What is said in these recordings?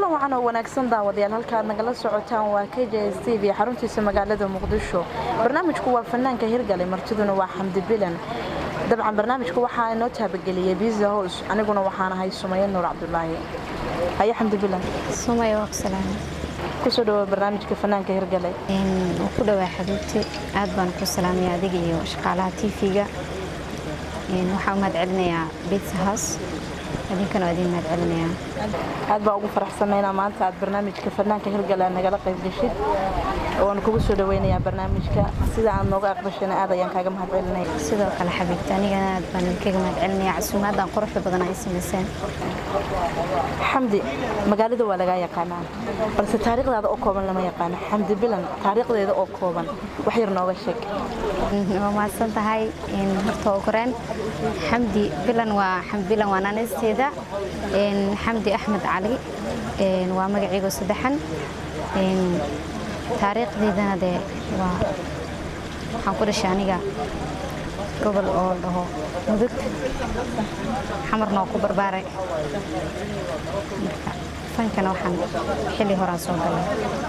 kulan wacan oo wanaagsan daawadayaal halkaad nagala socotaan waa k j s t v xaruntiisa magaalada muqdisho barnaamijku waa fanaanka hirgale martiduna waa xamdi bilan dabcan barnaamijku waxaa inoo taabageliyey biza hows aniguna waxaan ahay sumaye nuur cabdulaahi haye xamdi bilan sumaya waa ku salaamay kusoo dhawoa barnaamijka fanaanka hirgale wuu ku dhawaa xabiibti aad baan ku salaamaya adiga iyo shaqaalaha tv-ga waxaa u mahad celinayaa bitsa house idinkana waa idin mahad celinayaa aad baa ugu faraxsanaynaa maanta aad barnaamijka fanaanka hirgale aad nagala qayb geshid waan kugu soo dhaweynayaa barnaamijka sida aad nooga aqbashana aad ayaan kaaga mahad celinaya sidoo kale xabiibti anigana aad baan idinkaga mahad celinaya casuumaadan quruxda badan ay samayseen xamdi magaalada waa lagaa yaqaanaa balse taariikhdaada oo kooban lama yaqaano xamdi bilan taariikhdeeda oo kooban wax yar nooga sheeg waa mahadsan tahay horta ugu horeen xamdi bilan waa xamdi bilan waa naanisteeda xamdi axmed cali waa magaciigo saddexan taariikhdeydana dee waa waxaan ku dhashay aniga gobol oo dhaho mudug xamarna oo ku barbaaray marka fankana waxaan xilli horaan soo galay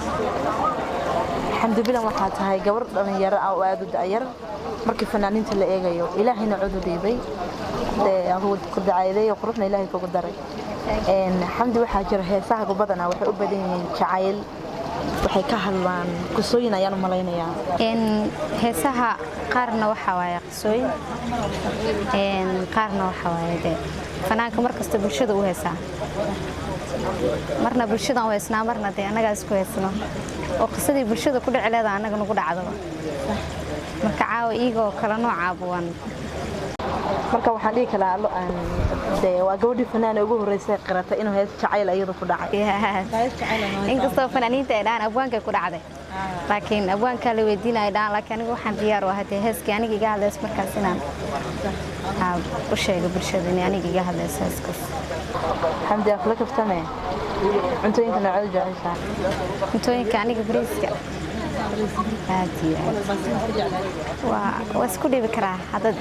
xamdi bilan waxaa tahay gabar dhallinyaro ah oo aada u da'yar markii fanaaniinta la eegayo ilaahayna codu dhiibay ku dacayday quruxna ilaahay kugu daray xamdi waxaa jira heesahagu badanaa waxay u badan yihiin jacayl waxay ka hadlaan qisooyin ayaan u malaynayaa heesaha qaarna waxaa waaye qisooyin qaarna waxaa waaye dee fanaanka mar kasta bulshada u heesaa marna bulshadan u heesnaa marna dee annagaa isku heesno oo qisadii bulshada ku dhici leeda annaga nagu dhacdaba marka caawa iigoo kala noocaaba waan marka waxaan dhihi kalaa de waa gabadhii fanaan ugu horreysay qirata inuu hees jacayl iyadu ku dhacay inkastoo fanaaniinta ay dhahaan abwaankay ku dhacday laakiin abwaankaa la weydiinaya dhahaan laakiin anigu waxaan diyaar u ahaa dee heeskii aniga iga hadlays markaas inaan u sheega bulshada inay aniga iga hadlayso heeskaas xamdi afla kaftame cuntooyinka noocada jeceshaa cuntooyinka aniga bariiska aad iyo aad waa isku dhibi karaa haddaad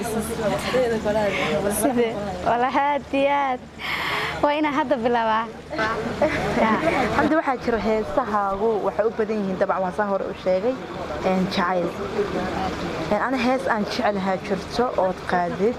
side wala aad iyo aad waa inaa hadda bilaabaa xamdi waxaa jira heesahaagu waxay u badan yihiin dabcan waan saa hore u sheegay jacayl ani hees aan jecelahaa jirto ood qaadid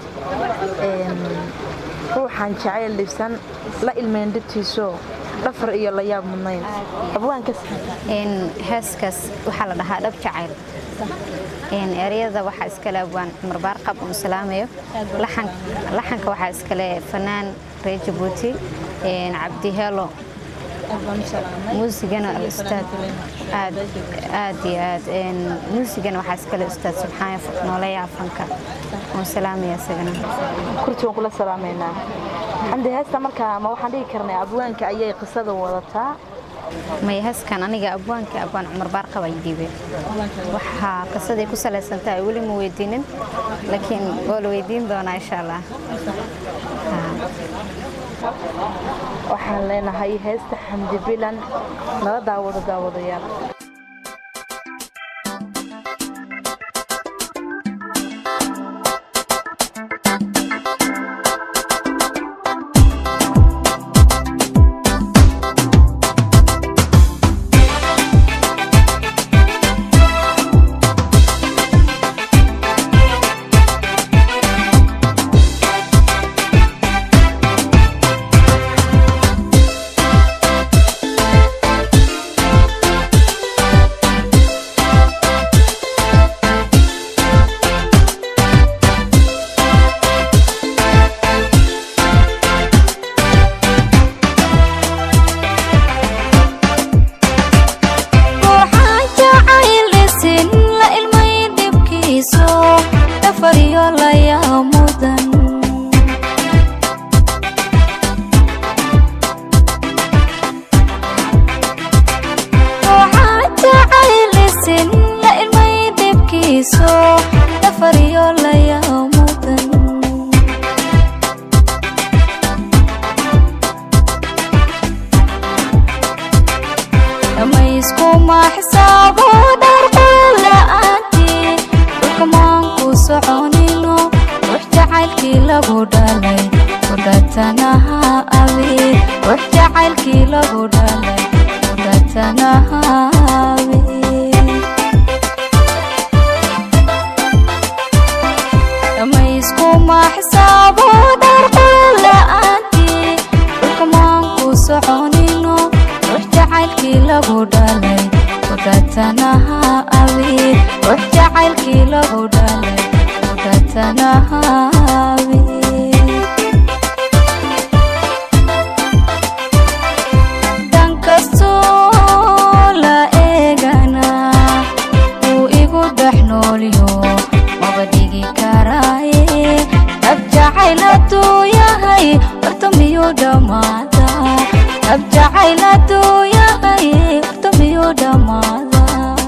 ruuxaan jacayl dhibsan la ilmayn dhibtiiso dhafar iyo la yaab mudnayn abwaankas heeskaas waxaa la dhahaa dhab jacayl ereyada waxaa iskale abwaan cumar baarqab uu salaamayo laxanka waxaa iskale fanaan reer jabuuti cabdi heelo muusigana ustaad aad aad iyo aad muusigana waxaa iskale ustaad subxaan nooleya afanka uu salaamaya isagana kurti waan kula salaamaynaa xamdi heesta markaa ma waxaan dhihi karnay abwaanka ayay qisada wadataa maya heeskan aniga abwaanka abwaan cumar baarqab ay dhiibeen waxaa qisaday ku salaysantahay weli ma weydiinin laakiin waa la weydiin doonaa insha allah waxaan leenahay heesta xamdi bilan nala daawado daawadayaal soconino wax jacaylki jacaylkii lagu dhalay kudhatanaha abiid ruux jacaylkii lagu dhalay kudhatanaha abiid dhamayskuma xisaabo dharqula'aantii dhulkamaan ku soconino ruux jacaylkii lagu dhalay kudhatanaha abiid ruux jacaylkii lagu dhalay kudhatanaha abiid dankastoo la eegana wuu igu dhex noolyo maba dhigi karaaye dhab jacayl hadduu yahay horta miyuu dhammaada dhab jacayl hadduu yahay horta miyuu dhammaada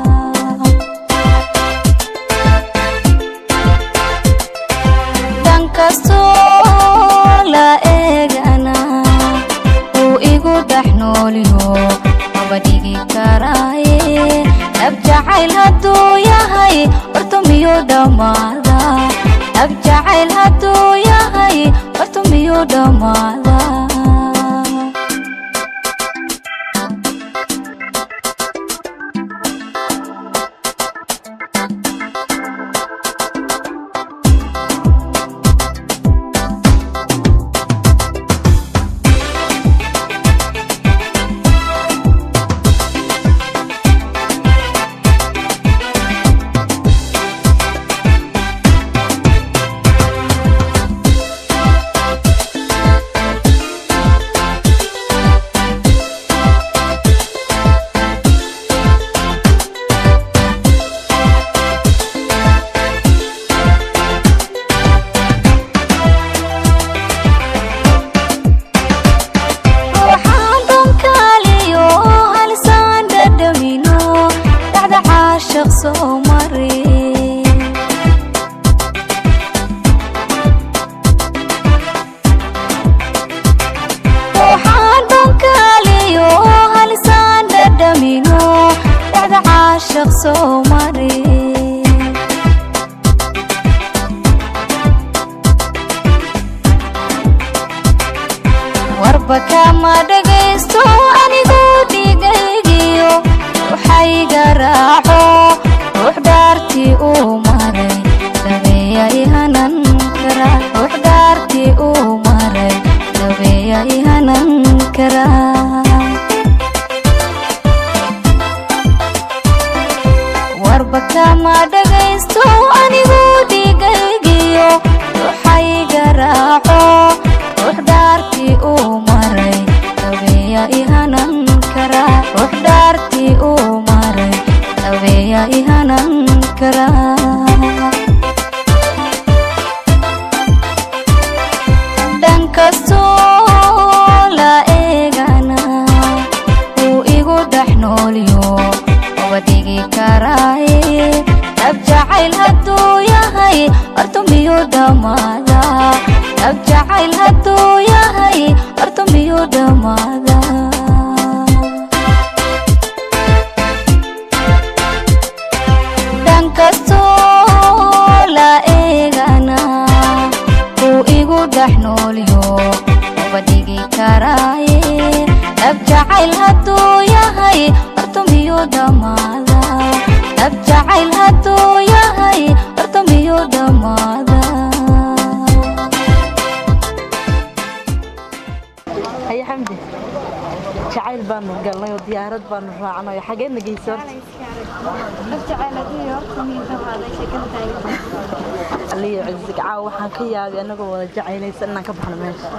dankastoo la eegana wuu igu dhex noolyo maba dhigi karaaye dhab jacayl hadduu yahay horta miyuu dhammaada dhab jacayl hadduu yahay horta miyuu dhammaada ruuxaan donkaaliyo halisaan dhadhamino dhacda caashaq soo mari ruuxaan donkaaliyo halisaan dhadhamino dhacda caashaq soo mari warba kama dhagaysto anigu dhigaygiyo waxayga raaco ruux dhaartii uu maray dabeeya ihanan kara ruux dhaartii uu maray dabeeya ihanan kara warba kama dhagaysto anigu dhigaygiyo waxayga raaco ruux dhaartii uu maray dabeeya ihanan kara ruux dhaartii uu maray dabeeya ihanan kara dhankastoo la eegana wuu igu dhex noolyo maba dhigi karaaye dhab jacayl hadduu yahay horta miyuu dhammaada dhab jacayl hadduu yahay horta miyuu dhammaada dhankastoo la eegana wuu igu dhex noolyo maba dhigi karaaye dhab jacayl hadduu yahay horta miyuu dhammaada dhab jacayl hadduu yahay horta miyuu dhammaada haye xamdi jacayl baanu galnay oo diyaarad baanu raacnay xageedna geysa aliyo cizig caaw waxaan ka yaabay anagoo wada jacaynaysa inaan ka baxno meesha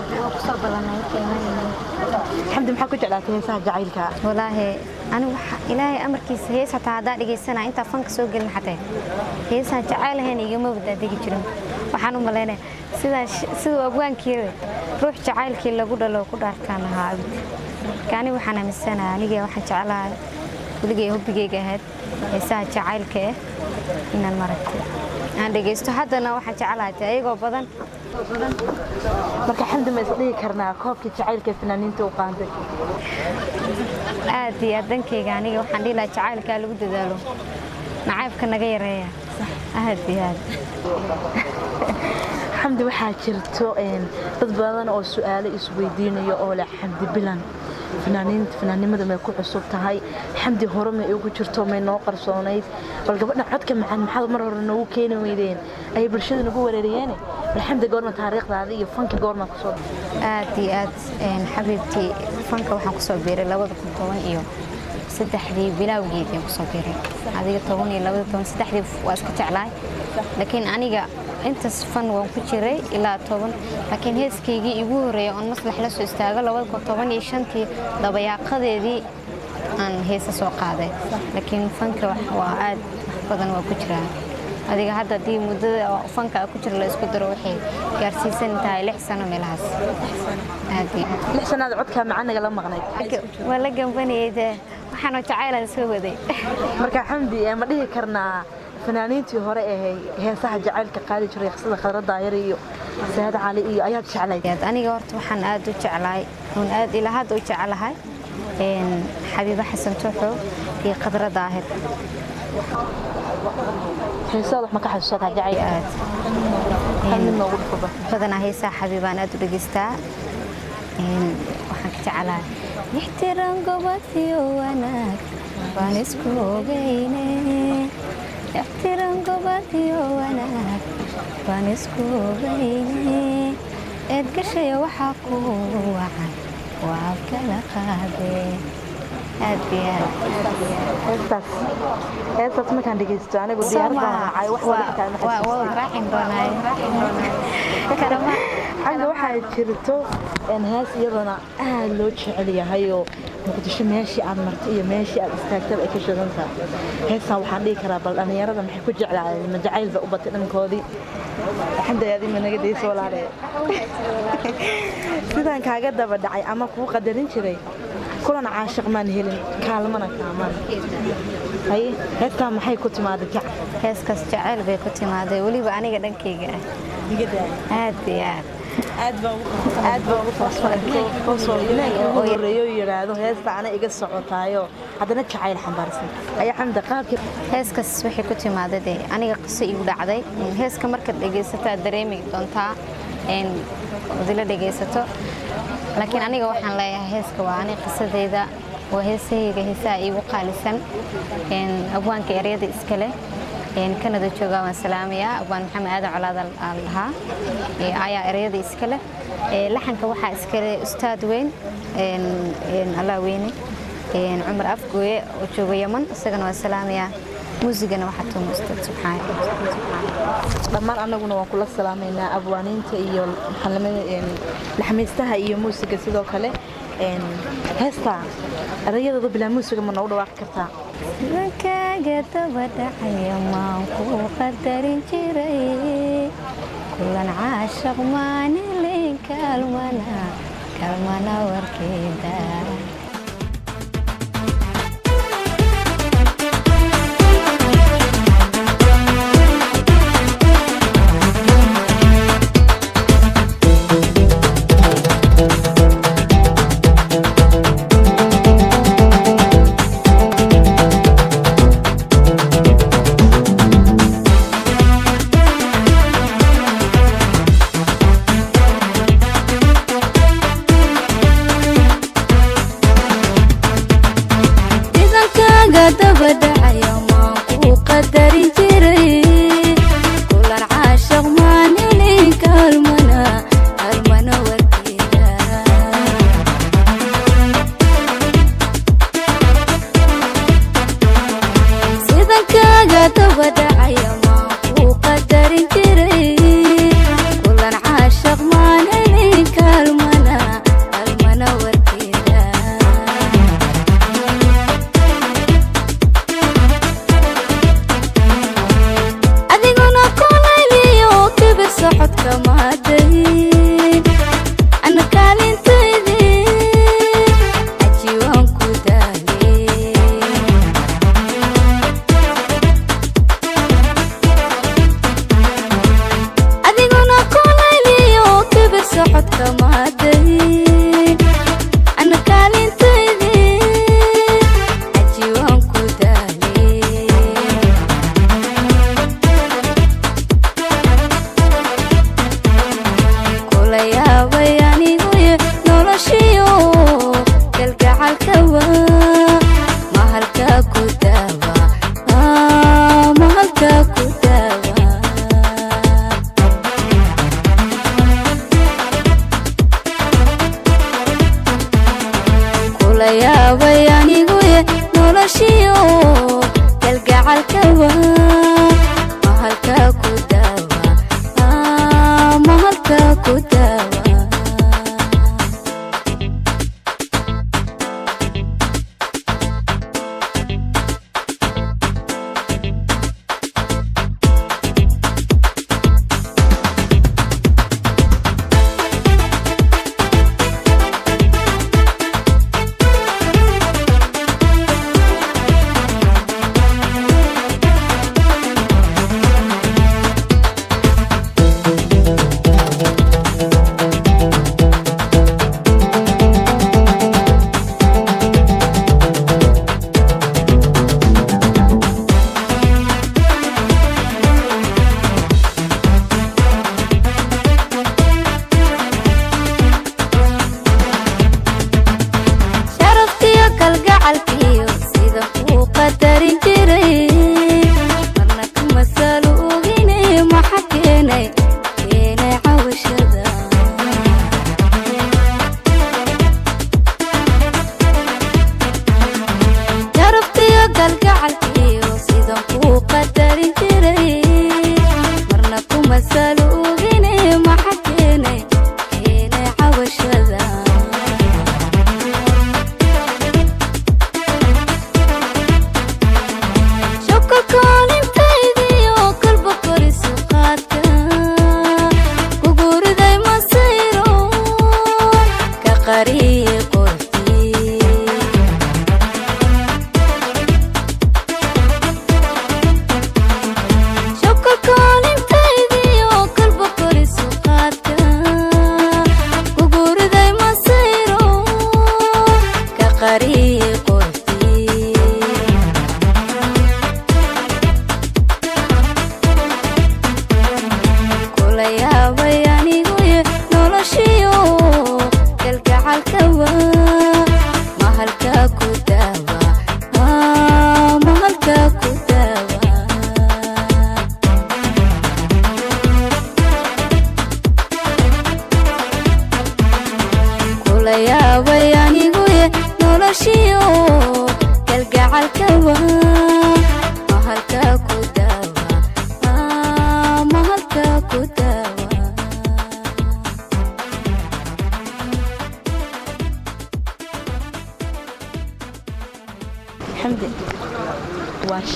xamdi maxaa ku jeclaatay heesaha jacaylka walaahi anigu waxa- ilaahay amarkiisa hees hataa haddaa dhegaysanaa intaa fanka soo gelin xatee heesaan jacaylahayn igama wadaadegi jirin waxaan u malaynaya sidaa sh- siduu abwaankii ruux jacaylkii lagu dhalo ku dhaartaan lahaa abid marka aniga waxaan aaminsanaha aniga waxaan jeclahay weligay hobbigayga ahayd heesaha jacaylka eh inaan maragtay aan dhegaysto haddana waxaan jeclahay dee ayagoo badan marka xamdi ma isdhihi karnaa koobkii jacaylka ee fanaaniinta u qaanday aad iyo aad dankayga aniga waxaan dhihi lahaa jacaylkaa lagu dadaalo nacaybka naga yareeya aad iyo aad xamdi waxaa jirto een, dad badan oo su-aalo isweydiinayo oo leh xamdi bilan fanaaniinta fanaannimada may ku cusub tahay xamdi hore may ugu jirto may noo qarsoonayd bal gabadha codka macaan maxaad mar hore noogu keeni weydeen ayay bulshada nagu wareeriyeene bal xamdi goorma taariikhdaada iyo fanka goorma kusoo aad iyo aad een, xabiibtii fanka waxaan kusoo biiray labada kun toban iyo saddexdii bilowgeedii kusoo biiray adiga toban iyo labada toban saddexdii waa iska jeclahay laakiin aniga intaas fan waan ku jiray ilaa toban laakiin heeskaygii igu horreeyay oon maslax la soo istaago labada kun toban iyo shantii dabayaaqadeedii aan heesa soo qaaday laakiin fanka wax- waa aad wax badan waa ku jiraa adiga hadda haddii muddada oo fanka ku jira la isku daro waxay gaarsiisan tahay lix sano meelahaas aad iyo aad. lix sanaad codkaa macaan nagala maqnayd waa la gambanayay dee waxaanoo jacaylaan soo waday marka xamdi eh, ma dhihi karnaa fanaaniintii hore ee heesaha jacaylka qaadi jiray sida khadra daayar iyo saad cali iyo ayaad jeclayd Aad aniga horta waxaan aad u jeclahay oon aad ilaa hadda u jecelahay een, xabiibo xasan tuuxo iyo khadra daahir heesaad wax ma ka xasuusataa jacayl aad hal mid noogu dhufuba badanaa heesaha xabiibaan aad u dhegeystaa Een, waxaan ka jeclahay ixtiraam gobad iyo wanaag baan isku ogeyne ixtiraam gobad iyo wanaag baan isku ogeyne eed gashaya waxaa kugu wacan waa kala qaadee aad iyo aad heestaas heestaas markaan dhegeysto anigu diyaarad baan raacay wax wada xitaa ma xasuusto. raacin doonaaye karama xagga waxaa jirto een, hees iyadana aad loo jecel yahay oo muqdisho meeshii aad martay iyo meeshii aad istaagtaba ay ka shidan tahay heestaa waxaan dhihi karaa bal dhallinyarada maxay ku jeclaayeen ma jacayl ba u batay dhankoodii xamdayaadii ma naga dayso walaale sidaan kaaga daba dhacay ama kuu qadarin jiray kulan caashiq maan helin kaalmana kaamaan haye heestaa maxay ku timaaday jac heeskaas jacayl bay ku timaaday weliba aniga dhankayga ah iga daaya aad iyo aad aad baa ugu farxanaynaaga ugu horeeyo yidhaahdo heesta ana iga socotaayo haddana jacayl xambaarsan ayaa xamda qaabkii heeskaas waxay ku timaaday dee aniga qiso igu dhacday heeska markaad dhegaysataa dareemi doontaa een, wadila dhegaysato laakiin aniga waxaan leeyahay heeska waa ani qisadeyda waa heesahayga heesaha iigu qaalisan een, abwaanka eryada iskale een, kanada joogaa waan salaamayaa abwaan maxamed aadan colaad aan lahaa ee, ayaa eryada iskale Ee, laxanka waxaa iskale ustaad weyn een, een, allah weyne een, cumar afgooye oo jooga yaman isagana waan salaamayaa muusigana waxaa tuuma ustaad subxaan dhammaan annaguna waan kula salaamaynaa abwaaniinta iyo laxmaystaha iyo muusiga sidoo kale een, heesta erayadooda bilaa muusiga ma noogu dhawaaqi kartaa sidankaaga daba dhacaya maan ku qadarin jiray kulan caashaq maanilin kaalmana kaalmana warkeeda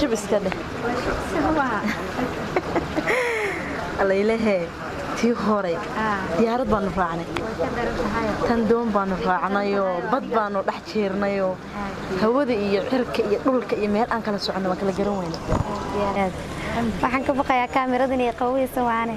shib iska dheh alaylehe tii hore diyaarad baanu raacnay tan doon baanu raacnayoo bad baanu dhex jeernayoo hawada iyo cirka iyo dhulka iyo meel aan kala soconno waan kala garan weyna waxaan ka baqayaa kaamiradan iyo qawiysa waane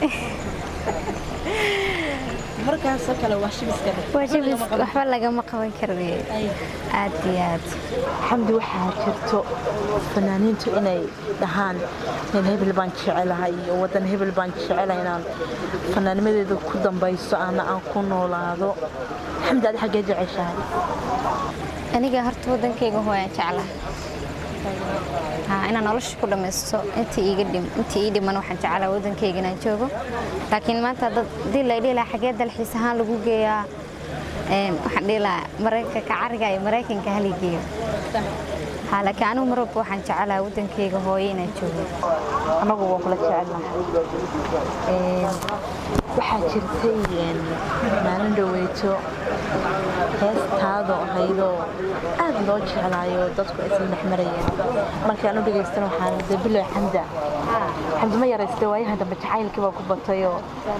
markaasoo kale waa shib iska dheh waa jabis waxba lagama qaban karayo aad iyo aad xamdi waxaa jirto fanaaniintu inay dhahaan nin hebel baan jecelahay iyo wadan hebel baan jecelahay inaan fanaanimadeedu ku dambayso ana aan ku noolaado xamdi adi xaggee jeceshahay aniga horta wadankayga hooyaan jeclaha haa inaan nolosha ku dhammaysto intii iiga dhim intii ii dhiman waxaan jeclaa wadankayga inaan joogo laakiin maanta dad hadii la dhihi lahaa xagee dalxiis ahaan lagu geeyaa een waxaan dhihi lahaa maraykanka cariga iyo maraykanka hali geeyo haa laakiin anigu mar walba waxaan jeclaa wadankayga hooyo inaan joogo anagu waan kula jecelnahay waxaa jirtay maalin dhaweyto heestaado ahaydoo aad loo jeclaayo dadku aysan dhex marayeen markii aan u dhegaystana waxaan dabilow xamda xamdi ma yaraystay waayahan dambe jacaylkii baa ku batayoo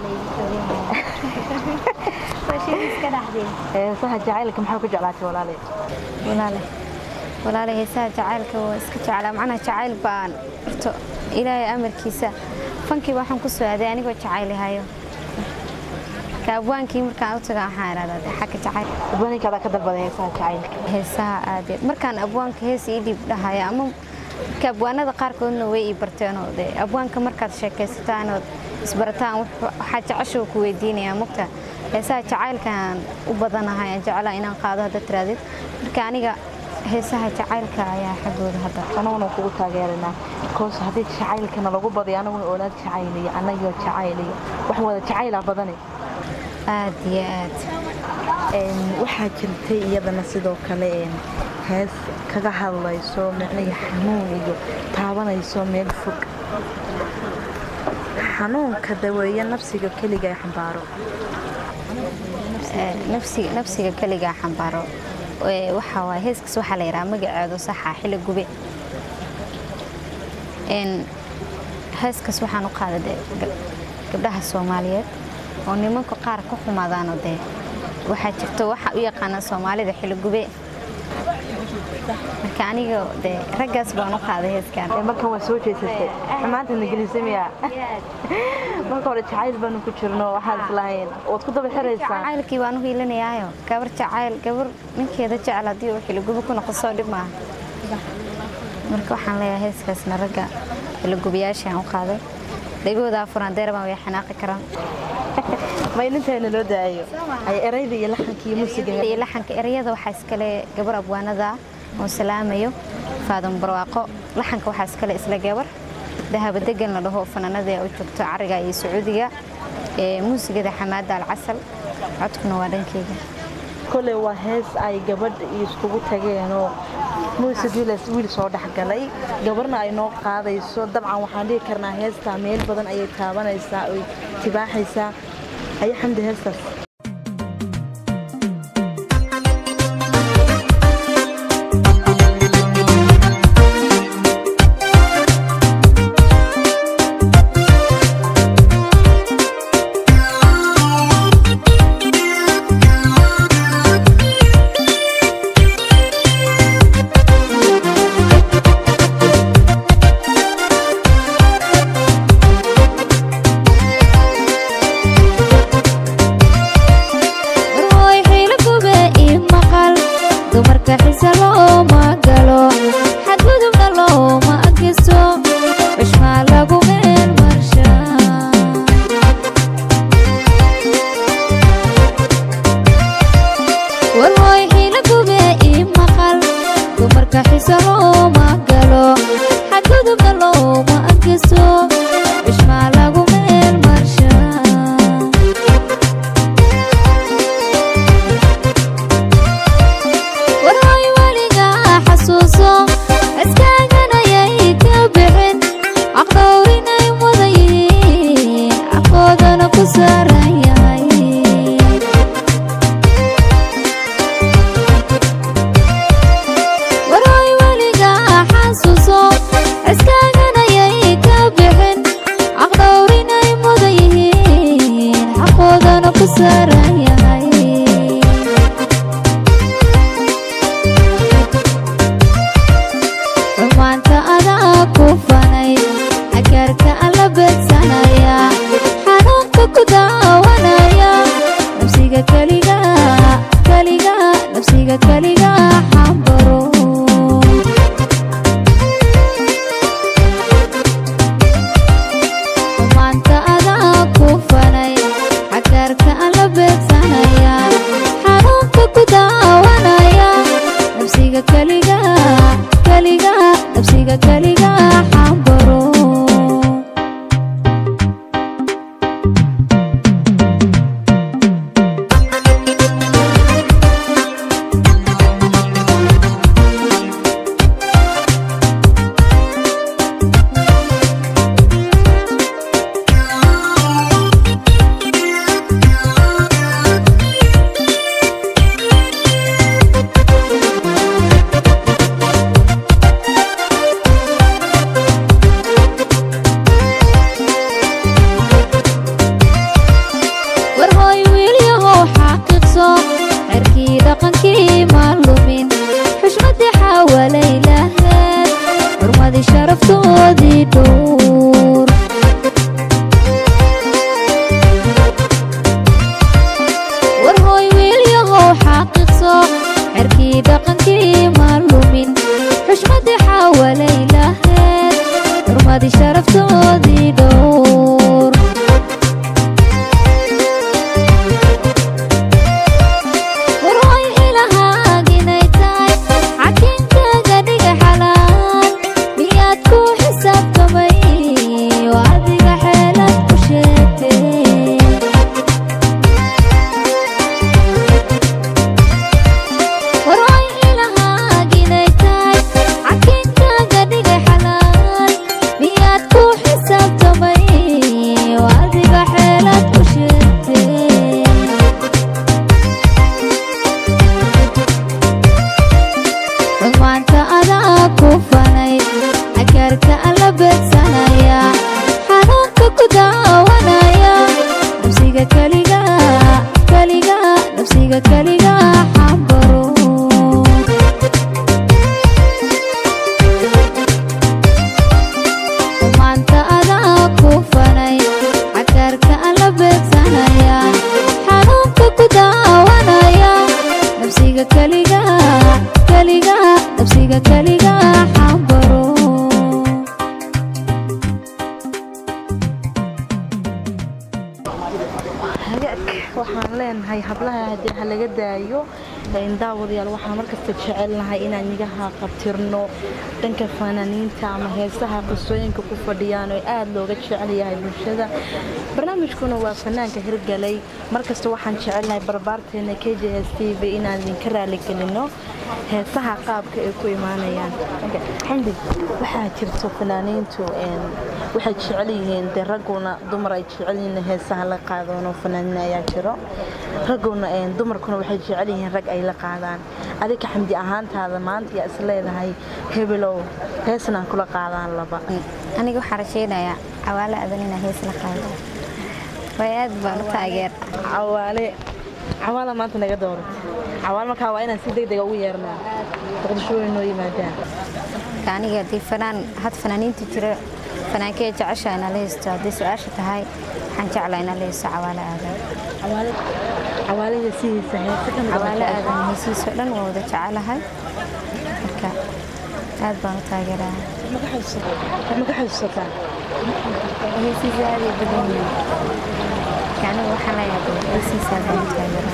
heesaha jacaylka maxaa ku jeclaatay walaale walaale walaale heesaha jacaylka waa iska jeclaa macnaha jacayl baan horto ilaahay amarkiisa fankii waxaan ku soo aaday anigoo jacaylihayo ka abwaankii markaan u taga waxaan idhahdaa dee xagga jacayl abwaaninka adaa ka dalbaday heesaha jacaylka heesaha aadeed markaan abwaanka hees ii dhiib dhahaya ama marka abwaanada qaarkoodna way ii barteenoo dee abwaanka markaad sheekaysataan ood isbarataan wuxuu- waxaa jecesha ku weydiinayaa mugta heesaha jacaylkaan u badanahay aan jeclaa inaan qaado hadda tiraadid marka aniga heesaha jacaylka ayaa xaggooda hadda anaguna kugu taageeranaa because haddii jacaylkana lagu badiyo anaguna oolaad jacayliyo anagoo jacayliyo wax wada jacaylaa badane aad iyo aad Een, waxaa jirtay iyadana sidoo kale een, hees kaga hadlayso micnihii xanuun iyo taabanayso meel fog xanuunka daweeye nafsiga keliga ee xambaaro Ee, nafsiga nafsiga keligaa xambaaro Ee, waxaa waaye heeskaas waxaa la yidhaha magaceedu saxa xilli gube Een, heeskaas waxaan u qaaday dee gab- gabdhaha soomaaliyeed oo nimanka qaar ka xumaadaano dee waxaa jirto waxa u yaqaana soomaalida xilli gube marka aniga dee raggaas baan u qaaday heeskan Ee, markan waa soo jeesatay xumaanta ingiliisimiya marka hore jacayl baanu ku jirno waxaan islahayn waad ku daba xiraysaa jacaylkii baan u hiilinayaayo gabar jacayl gabar ninkeeda jecel haddii uu xiligubo ku noqo soo dhib maaha marka waxaan leeyahay heeskaasna ragga xiligubayaashaan u qaaday dhegooda afuran deerabaan way xanaaqi karaan ma ininteena loo daayo ay erayda iyo laxanka iyo muusiga iyo laxanka ereyada waxaa iskale gabar abwaanada ah oo salaamayo faadan barwaaqo laxanka waxaa iskale isla gabar dahaba degan la dhaho fanaanada u joogto cariga iyo sacuudiga ee muusigada xamaada alcasal codkuna waa dhankeyga kole waa hees ay gabadh iskugu tageenoo muusig wiilas wiil soo dhexgalay gabarna ay noo qaadayso dabcan waxaan dhihi karnaa heestaa meel badan ayay taabanaysaa oy tibaaxaysaa ayaa xamdi heestaas marwooy xiilo gube ii maqal dumarka xisa looma galo xadgudubna looma agiso bishmaa lagu meel marsha warwooy xiilo gube ii maqal dumarka xisa looma galo xadgudubna looma agiso bishmaa lagu meel marsha warhooy weliga xasuuso iskaaganayay ka bixin caqdhowrinay mudan yihiin caqoodana ku saaran yahay warhooy weliga xasuuso daran yahay xumaanta adaa ku fanay agaarka alla beedsanaya xanuunka ku daawanaya nafsiga keliga keliga nafsiga keliga xambaro xumaanta adaa ku fanay agaarka alla beedsanaya xanuunka ku daawanaya nafsiga keliga keliga nafsiga keliga xambaro war hooy wiilyahow xaqiiqso xerkii dhaqankii ma lumin xushmadii xawalay laheed xurmadii sharaftoodii dhowr war hooy wiilyahow xaqiiqso xerkii dhaqankii ma lumin xushmadii xawalay laheed xurmadii sharaftoodii dhowr warooy ilahaaginay tahay xakiimkaaga dhiga xalaal miyaad ku xisaabtamay oo adiga xeelad ku sheegtay warooy ilahaaginay tahay xakiimkaaga dhiga xalaal miyaad ku xisaabtamay oo adiga xeelad ku sheegtay xumaanta adaa ku fanay agaarka alla beedsanaya xanuunka ku daawanaya nafsiga keliga keliga nafsiga keliga xambaro xumaanta adaa ku fanay agaarka alla beedsanaya xanuunka ku daawanaya nafsiga keliga keliga nafsiga keliga xambaro hagaag waxaan leenahay hablaha haddii ha laga daayo een daawadayaal waxaan markasta jecelnahay inaan nigaha qabtirno dhanka fanaaniinta ama heesaha qisooyinka ku fadhiyaan oo aad looga jecel yahay bulshada barnaamijkuna waa fanaanka hirgalay markasta waxaan jecelnahay barbaarteena k j s t v inaan idinka raaligelino heesaha qaabka ay ku imaanayaan xamdi waxaa jirto fanaaniintu een waxay jecel yihiin dee ragguna dumar ay jecel yihiin heesaha la qaadoono fanaaniin ayaa jiro ragguna een dumarkuna waxay jecel yihiin rag ay la qaadaan adika xamdi ahaantaada maanta yaa is leedahay hebelow heesna aan kula qaadaan laba aniga waxaa rajaynayaa cawaale adan inaa hees la qaado way aad baan u taageer cawaale cawaala maanta naga dooratay cawaale markaa waa inaan si degdega ugu yeernaa muqdisho way noo yimaadaan marka aniga haddii fanaan had fanaaniinta jira fanaankee jecesha inaa la haysto haddii su-aasha tahay waxaan jeclaa inaa la haysto cawaale aadan cawaale cawaalaha sidiisa heese ka mid ah cawaale aadan heesiisoo dhan waa wada jecelahay marka aad baan u taageeraa ma ka xasuusataa heesiisa aad ay badan yihiin marka aniga waxaan leeyahay heesiisa aad baan u taageeraa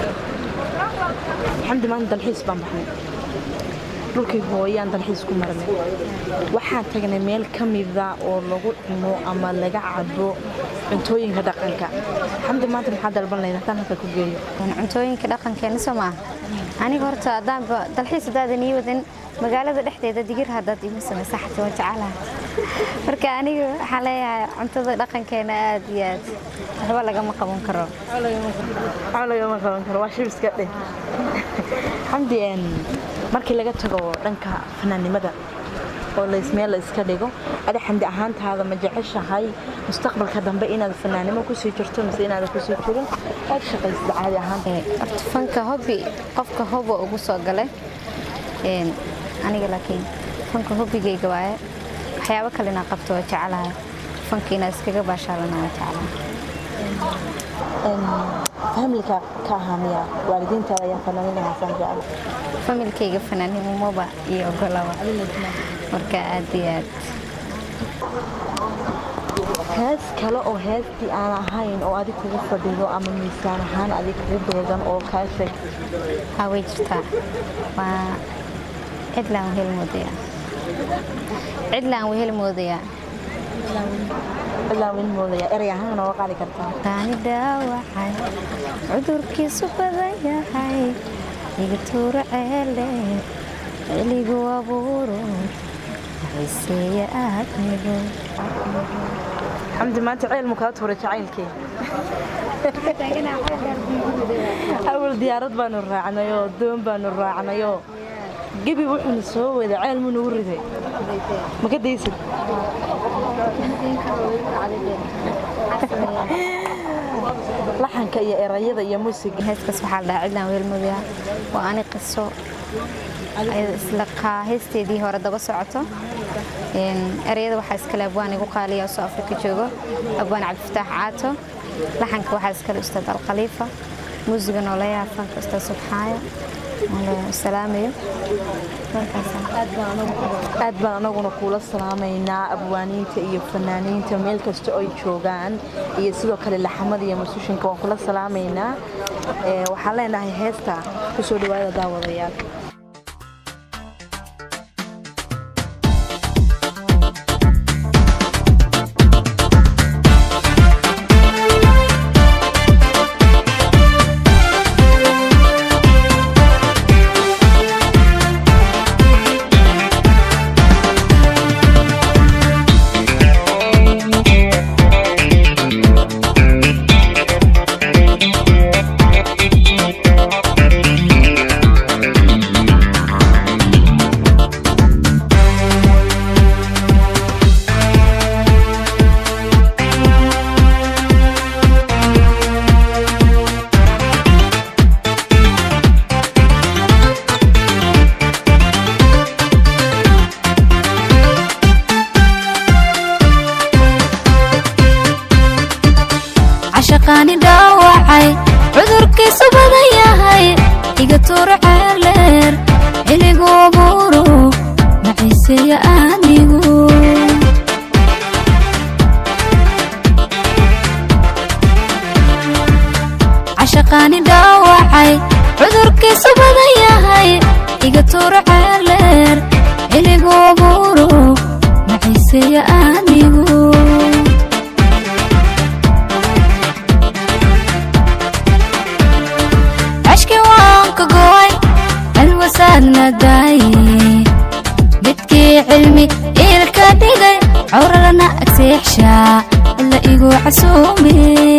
xamdi maanta dalxiis baan baxnay dhulkii hooyaan dalxiis ku marnay waxaan tagnay meel ka mida oo lagu cuno ama laga cabo cuntooyinka dhaqanka xamdi maanta maxaa dalban lahayd haddaan halka ku geeyo cuntooyinka dhaqankeena soo maaha aniga horta haddaanba dalxiis haddaadan ii wadin magaalada dhexdeeda digir haddaad iima samaysa xataa waan jecelahay marka aniga waxaan leeyahay cuntada dhaqankeena aad iyo aad waxba lagama qaban karo waxba lagama qaban karo waa shibiska dheh xamdi een, markii laga tago dhanka fanaannimada oo laysmeel la iska dhigo adi xamdi ahaantaada ma jeceshahay mustaqbalka dambe inaad fanaanimo kusii jirto mise inaada kusii jirin aad shaqaysid caadi ahaan horta fanka hobi qofka hobo ugu soo galay Een, aniga laakiin fanka hobigayga waaye waxyaabo kale inaan qabto waa jecelahay fanka inaad iskaga baashaalana waa jecelahay familka ka ahaa miya waalidiintaada ayaa fanaaninahaasaan jecel familkayga fanaanimumaba iyo ogolaba marka aad iyo aad hees kale oo heestii aan ahayn oo adig kugu fadhido ama miisaan ahaan adig kugu beegan oo kaa sheeg haa way jirtaa waa cidlaan wehel moodaya cidlaan wehel moodaya ilaa win moodaya erey ahaan nooga qaadi kartaa taani dhaawacay cudurkiisu badan yahay iga tuuro ceele celigu abuuro xiiseeya aadmigu xamdi maanta ceel mu kaa tuuray jacaylkii awal diyaarad baanu raacnayoo doon baanu raacnayoo gebi wuxuuna soo wada ceel mu nagu riday ma ka daysid laxanka iyo erayada iyo muusiga heeskaas waxaa la dhahaa cidlaan wehel moodaya waa ani qiso ayada isla qaa heesteedii hore daba socoto Een, ereyada waxaa iskale abwaan igu qaaliya oo soo afrika joogo abwaan cabdifataax caato laxanka waxaa iskale ustaad alkhaliifa muusiga nooleyaha fanka ustaad subxaaya salaamayo aad baan anaguna kuula salaamaynaa abwaaniinta iyo fanaaniinta meel kasta oo ay joogaan iyo sidoo kale laxamada iyo musushinka waan kula salaamaynaa Ee, waxaan leenahay heesta kusoo dhawaada daawadayaal cashaqaani dhaawacay cudurkiisu badan yahay iga tuuro ceeleer xiligu abuuro naciiseeya aanigu cashaqaani dhaawacay cudurkiisu badan yahay iga tuuro ceeleer xiligu abuuro naciiseeya aanigu cashki waan ka gooy alwasaadna daaye midkii cilmi iilka dhigay cawralana agseexshaa ila igu casuume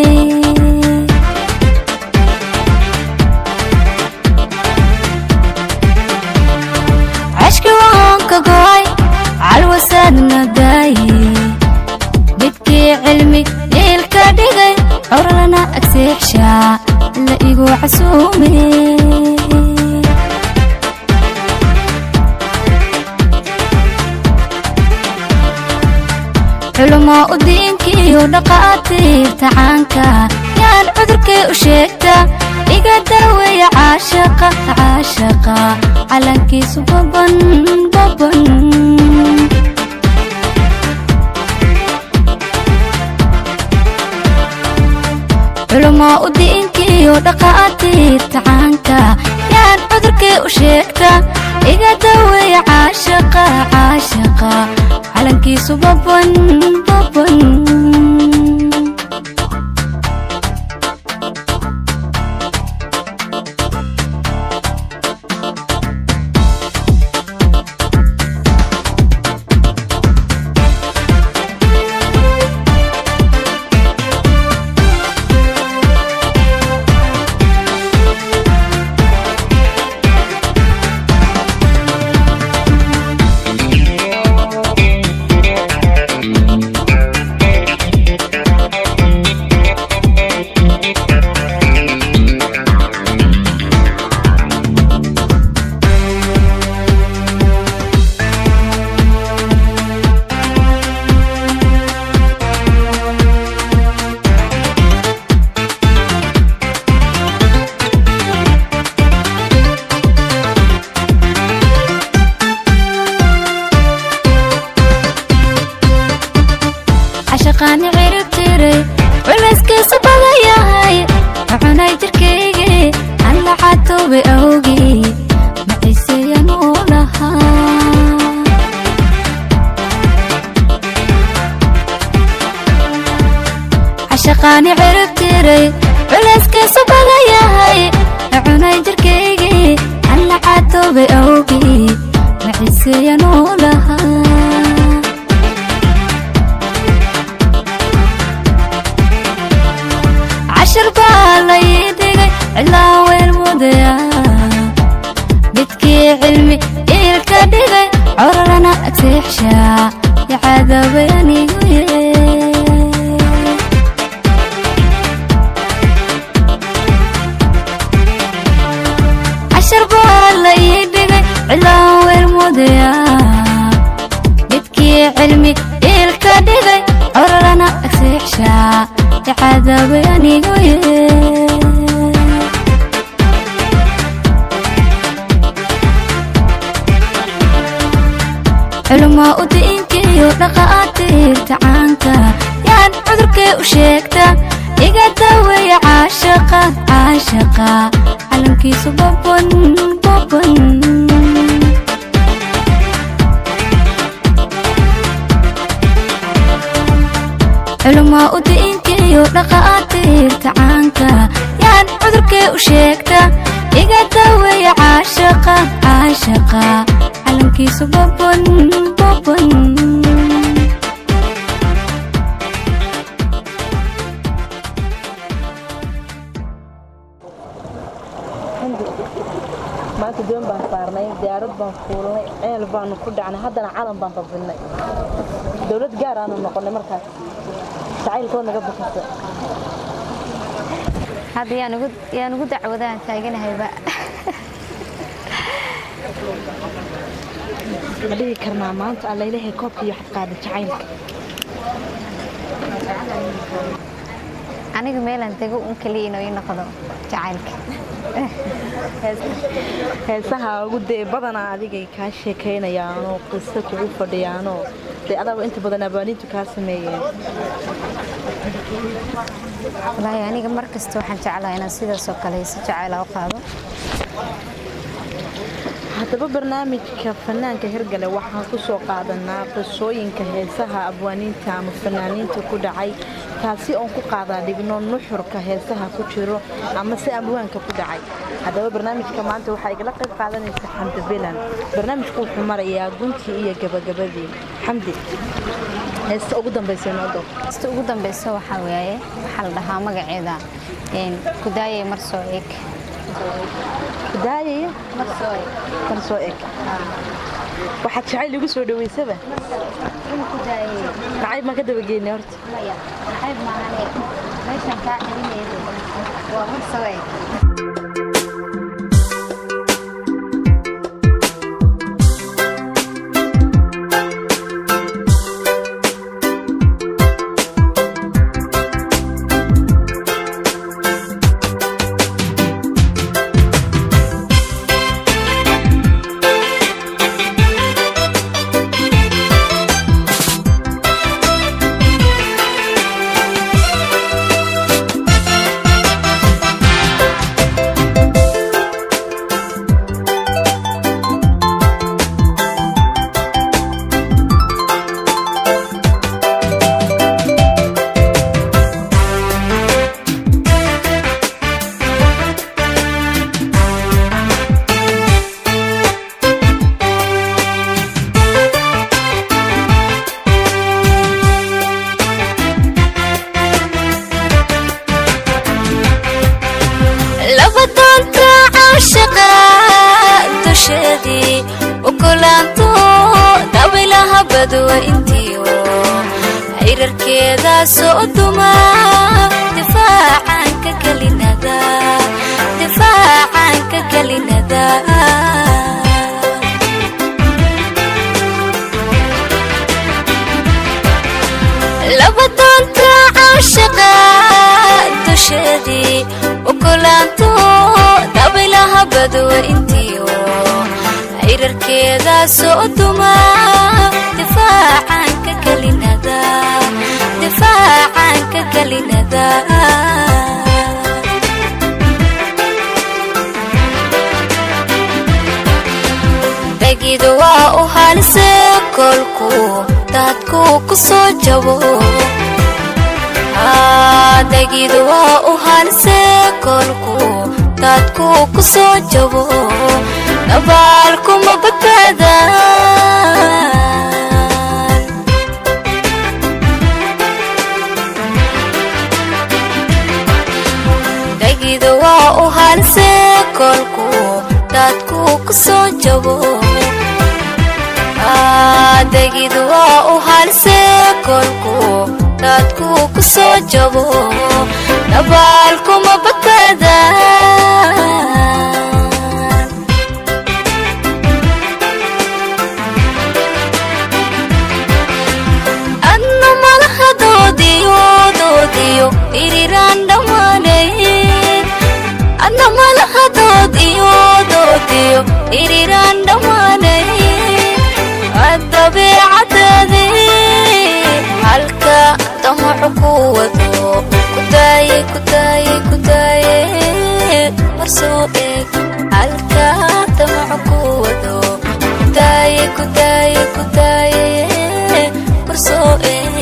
cashki waan ka gooy calwasaadna daaye midkii cilmi iilka dhigay cawralana agseexshaa ila igu casuume culumo u diinkiiyo dhaqaatiirta caanka yaan cudurkay u sheegta iga daaweeya caashaqa caashaqa calankiisu baban baban culumo u diinkiiyo dhaqaatiirta caanka yaan cudurkay u sheegta iga daweeya caashaqa caashaqa calankiisu baban baban cashaqaani cirib tiray culayskiisu badan yahay cunay jirkaygii alla xatoobe awgii maciiseyan uu lahaa cashaqaani cirib tiray culayskiisu badan yahay cunay jirkaygii alla xatoobe awgii maciiseyan uu lahaa cashar baa lay dhigay cilaa weel mudaya midkii cilmi iilka dhigay cororana agseexshaa yacadabay anigu yee cashar baa lay dhigay cilaa weel mudaya midkii cilmi iilka dhigay cororana agseexshaa yacadabay anigu yee culumaa u diinkiyo dhaqaatiirta caanka yaan cudurkee u sheegta iga daweeya caashaqa caashaqa calankiisu baban baban culumaa u diinkiyo dhaqaatiirta caanka yaan cudurkee u sheegta iga daweeya caashaqa caashaqa calankiisu baban baban maanta doon baan saarnay diyaarad baan fuulnay ceel baanu ku dhacnay haddana calan baan babilnay dowlad gaar aanu noqonay markaas jacaylkood naga bukisa hadda yaan ugu yaan ugu dacwadaan taaganahayba ma dhihi karnaa maanta alla ilaahay koobka iyo xadqaada jacaylka aniga meelaan tego un kaliya inuu ii noqdo jacaylka heesaha ugu dee badanaa adigay kaa sheekaynayaanoo qiso kugu fadhiyaanoo dee adaaba inta badan abaaniintu kaa sameeyeen wallaahi aniga mar kasta waxaan jeclahay inaan sidaas oo kale si jacayla u qaado haddaba barnaamijka fanaanka hirgale waxaan ku soo qaadanaa qisooyinka heesaha abwaaniinta ama fanaaniinta ku dhacay taasi oon ku qaadaa dhigno nuxurka heesaha ku jiro ama si abwaanka ku dhacay haddaba barnaamijka maanta waxaa igala qayb qaadanaysa xamdi bilan barnaamijku wuxuu marayaa guntii iyo gabagabadii xamdi heesta ugu dambaysa noo doob ista ugu dambaysa waxaa waaye waxaa la dhahaa magaceeda een, kudaayay mar soo eg daayaya mar soo eg mar soo eg waxaad jacayl igu soo dhaweysaba kudaayay nacayb maan ka dabageynay horta maya maxayb maahane meeshan kaa celinayda waa mar soo eg laba doonta caashaqa dusheedii ukulaanto dabilaha badwa intiyo cirarkeeda soo duma difaacanka kelinada difaacanka kelinada laba doonta caashaqa dusheedii ukulaanto dabilaha badwa intiyo cirarkeeda soo duma difaacanka kelinada difaacan ka gelinada dagidu waa u halise kolku daadku ku soo jabo dagidu waa u halise kolku daadku ku soo jabo dabaalkuma badbaadaan dagidu waa u halise kolku daadku ku soo jabo dagidu waa u halise kolku daadku ku soo jabo dabaalkuma badbaadaan adna malaha doodiyo doodiyo iriraan dhammaanayn adna malaha doodiyo doodiyo iriraan dhammaanayn addabeecadaadii halka damacu ku wado kudaaye kudaaye kudaaye marsoo eeg halka damacu ku wado kudaaye kudaaye kudaaye marsoo eeg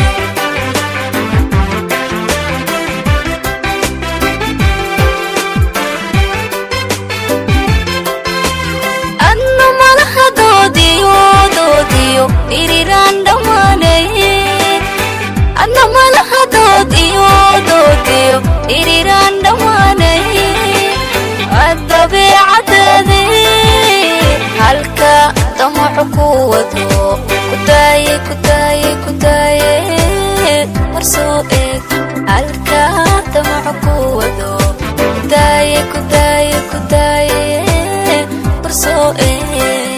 adna malaha doodiyo doodiyo iriraan dhammaanayn adna malaha doodiyo doodiyo iriraan dhammaanayn addabeecadaadii halka damacu ku wado kudaaye kudaaye kudaaye marsoo eeg halka damacu ku wado kudaaye kudaaye kudaaye marsoo eeg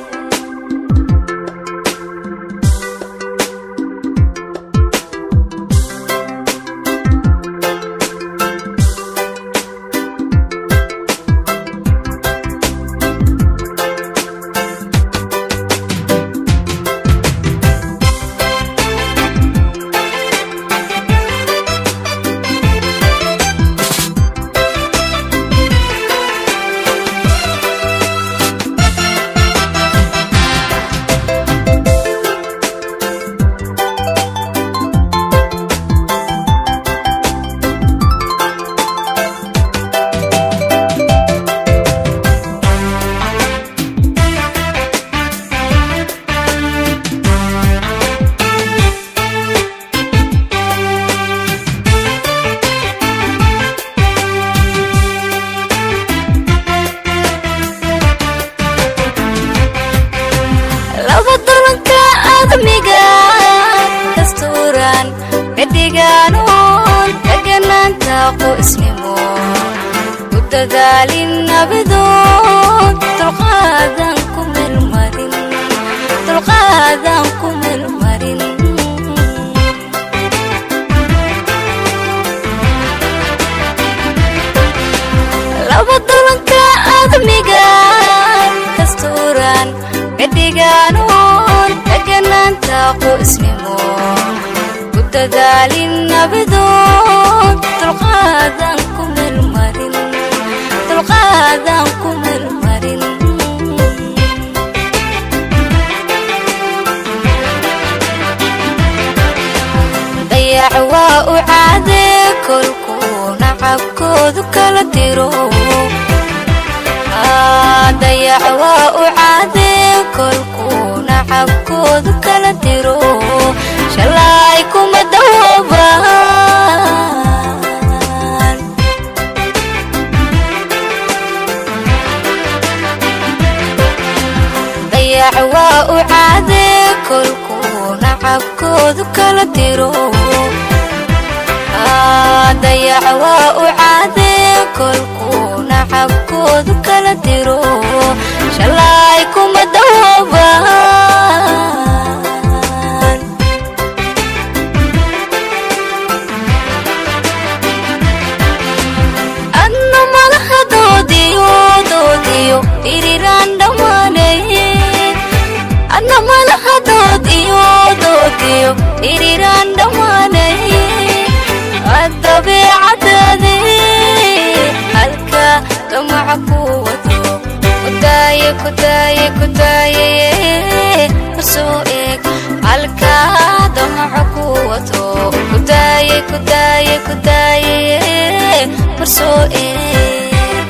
laba dalanka aadamiga dastuuran cidhigaanoon deganaanta qoysnimo u dadaalin nabadoon dulqaadan ku melmarin dulqaadan ku melmarin laba dalanka aadamiga dastuuran cidhigaanoon deganaanta qoysnimo u dadaalin nabadoon dulqaadan ku melmarin dulqaadan ku melmarin dayac waa u caadee kolku nacabkoodu kala diro dayac waa u caadee kolku nacabkoodu kala diro shalay kuma dawoobaan dayac waa u caadee kolku nacabkoodu kala diro dayac waa u caadee kolku nacabkoodu kala diro shalay kuma dawoobaan adna malaha doodiyo doodiyo iriraan dhammaanayn adna malaha doodiyo doodiyo iriraan dhammaanayn kudaaye marsoo eeg halkaa damaco ku wato kudaaye kudaaye kudaaye marsoo eeg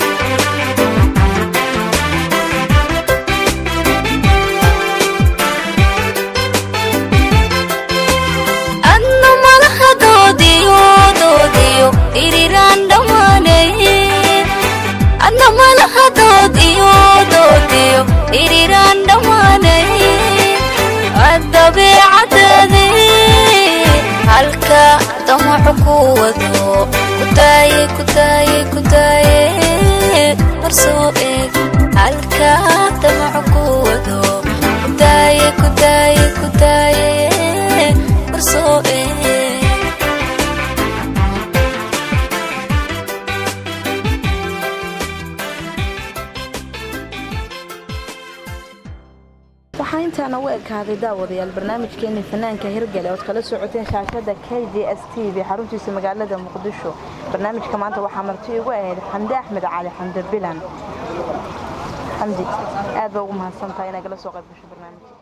adna malaha doodiyo doodiyo iriraan dhammaanay adna malaha doodiyo doodiyo iriraan dhammaanay addabeecadaade halka damaco ku wado kudaaye kudaaye kudaaye marsoo eeg halka damaco ku wado kudaaye kudaaye kudaaye marsoo eeg waxaa intaan ugu ekaaday daawadayaal barnaamijkeeni fanaanka hirgale ood kala socoteen shaashada k j s t v xaruntiisa magaalada muqdisho barnaamijka maanta waxaa marti igu ahayd xamdi axmed cali xamdi bilan xamdi aad baa ugu mahadsantahay inaa gala soo qayb gasho barnaamijka